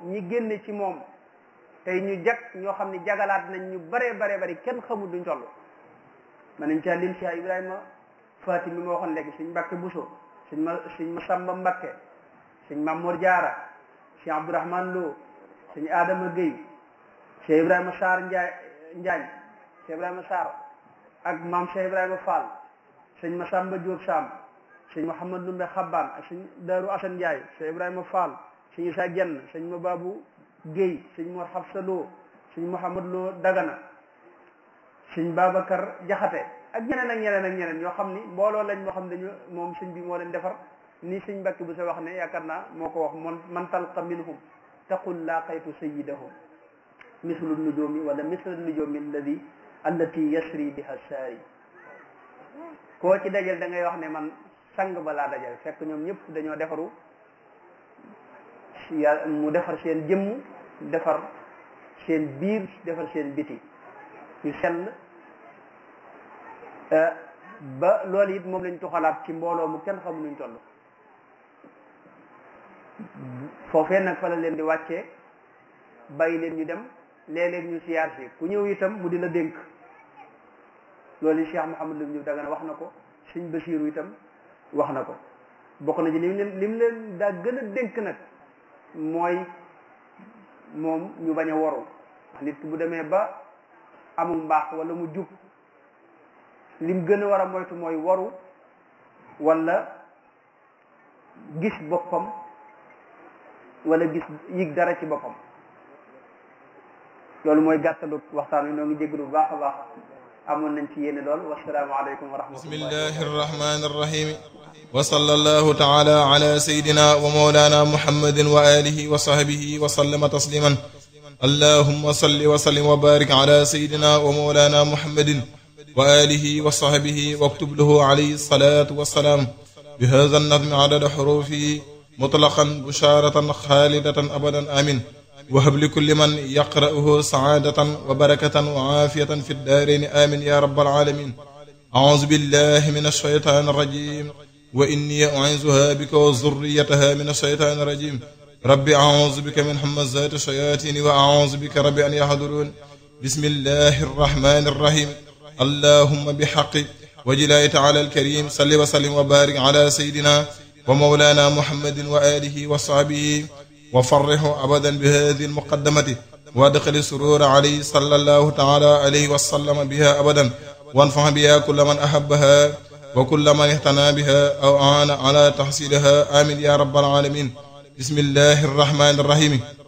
ñi génne ci moom tey ñu jag ñoo xam ne jagalaat nañ ñu bare bare bari kenn xamul duñ toll man nañ caa lim Cheikh Ibrahima Faati mi ma waxoon léegi sëñ Mbàkke Buso sëñ ma sëñ Masamba Mbàkke sëñ Mamour Diarra sëñ Abdourahman Lo sëñ Adama Gueye Cheikh Ibrahima Sarr Njaay Njaañ Cheikh Ibrahima Sarr ak maam Cheikh Ibrahima Fall sëñ Masamba Diop Sam sëñ Mouhamad Ndumbe Xabbaan ak sëñ Daaru Asan Njaay Cheikh Ibrahima Fall sëñ Isa Jenn sëñ Mababu Gueye sëñ Mor Xabsa Lo sëñ Mouhamad Lo Dagana sëñ Babacar Jaxate ak ñeneen ak ñeneen ak ñeneen yoo xam ni mbooloo lañ moo xam dañu moom sëñ bi moo leen defar ni sëñ Mbàkke bu sa wax ne yaakaar naa moo ko wax man man talqa minhum taqul laqaytu sayidahum mislu nujumi wala mislu nujumi alladi allati yasri biha saari koo ci dajal da ngay wax ne man sang ba laa dajal fekk ñoom ñëpp dañoo defaru ya mu defar seen jëmm defar seen biir defar seen biti ñu sell ba loolu it moom lañ tuxalaat ci mbooloo mu kenn xamu nuñ toll foofee nag fa la leen di wàccee bàyyi leen ñu dem léeg-léeg ñu siyaar si ku ñëw itam mu di la dénk loolu yi Cheikh Mouhamadou Lam ñu Dagana wax na ko Sëñ Basiiru itam wax na ko bokk na ci lim leen lim leen daa gën a dénk nag mooy moom ñu bañ a waru nit ki bu demee ba amul mbaax wala mu jub lim gën a war a moytu mooy waru wala gis boppam wala gis yig dara ci boppam loolu mooy gàttalu waxtaan wi noo ngi jéglu bu baax a baax amoon nañ ci yéene lool wasalaamu aleykum wa rahmatullah bismillahi arrahmani arrahim wa sallallahu taala ala sayidina wa mawlana muhammadin wa alihi wa sahbihi wa sallama tasliman allahumma salli wa sallim wa barik ala sayidina wa mawlana muhammadin wa alihi wa sahbihi waktub lahu alayhi salatu wassalaam bi hadha an-nazm adada hurufihi mutlaqan busharatan khalidatan abadan amin وهب لكل من يقرأه سعادة وبركة وعافية في الدارين آمين يا رب العالمين أعوذ بالله من الشيطان الرجيم وإني أعيذها بك وذريتها من الشيطان الرجيم رب أعوذ بك من همزات الشياطين وأعوذ بك رب أن يحضرون بسم الله الرحمن الرحيم اللهم بحق وجلاله تعالى الكريم صل وسلم وبارك على سيدنا ومولانا محمد وآله وصحبه وفرحوا أبدا بهذه المقدمة وادخل السرور عليه صلى الله تعالى عليه وسلم بها أبدا وانفع بها كل من أحبها وكل من اهتنى بها أو أعان على تحصيلها آمين يا رب العالمين بسم الله الرحمن الرحيم